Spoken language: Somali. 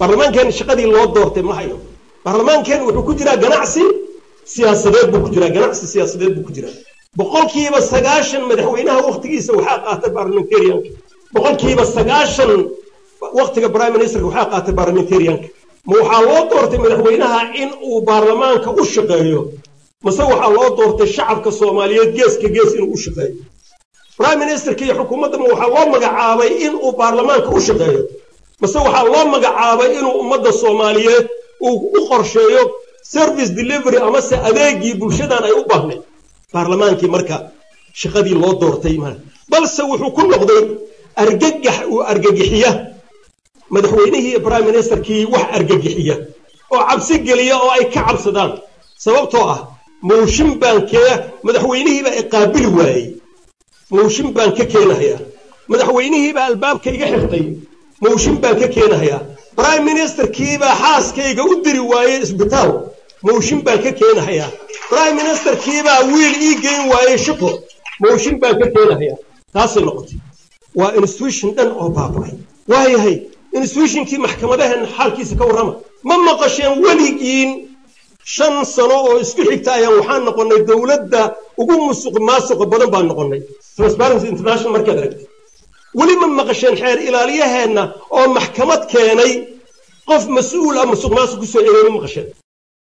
baarlamaankeena shaqadii loo doortay ma hayo baarlamaankeena wuxuu ku jiraa ganacsi siyaasadeed buu ku jiraa ganacsi siyaasadeed buu ku jiraa boqolkiiba sagaashan madaxweynaha waktigiisa waxaa qaatay parliamentarianka boqolkiiba sagaashan waktiga prime ministerka waxaa qaatay parliamentarianka ma waxaa loo doortay madaxweynaha in uu baarlamaanka u shaqeeyo mase waxaa loo doortay shacabka soomaaliyeed geeska gees inuu u shaqeeyo prime ministerka iyo xukuumadda ma waxaa loo magacaabay in uu baarlamaanka u shaqeeyo mase waxaa loo magacaabay inuu ummadda soomaaliyeed uu u qorsheeyo service delivery amase adeegii bulshadan ay u baahnayd baarlamaankii marka shaqadii loo doortay ma balse wuxuu ku noqday argagax uu argagixiya madaxweynihii iyo prime ministerkii wax argagixiya oo cabsi geliya oo ay ka cabsadaan sababtoo ah mooshin baan kee madaxweynihiibaa iqaabili waayey mooshin baan ka keenahayaa madaxweynihiibaa albaabka iga xirtay mooshin baan ka keenahayaa prime ministerkiibaa xaaskayga u diri waayey isbitaal mooshin baan ka keenahayaa prime ministerkiibaa wiil ii geyn waayey shaqo mooshin baan ka keenahayaa taasay noqotay waa institution dhan oo baaba'ay waayahay institutionkii maxkamadaheena xaalkiisa ka warrama ma maqasheen weligiin shan sano oo isku xigta ayaan waxaan noqonnay dowladda ugu musuq maasuqa badan baan noqonnay transparency international markaad aragtay weli ma maqasheen xeer ilaaliyaheenna oo maxkamad keenay qof mas-uul ah musuq maasuq kusoo eegay ma maqasheen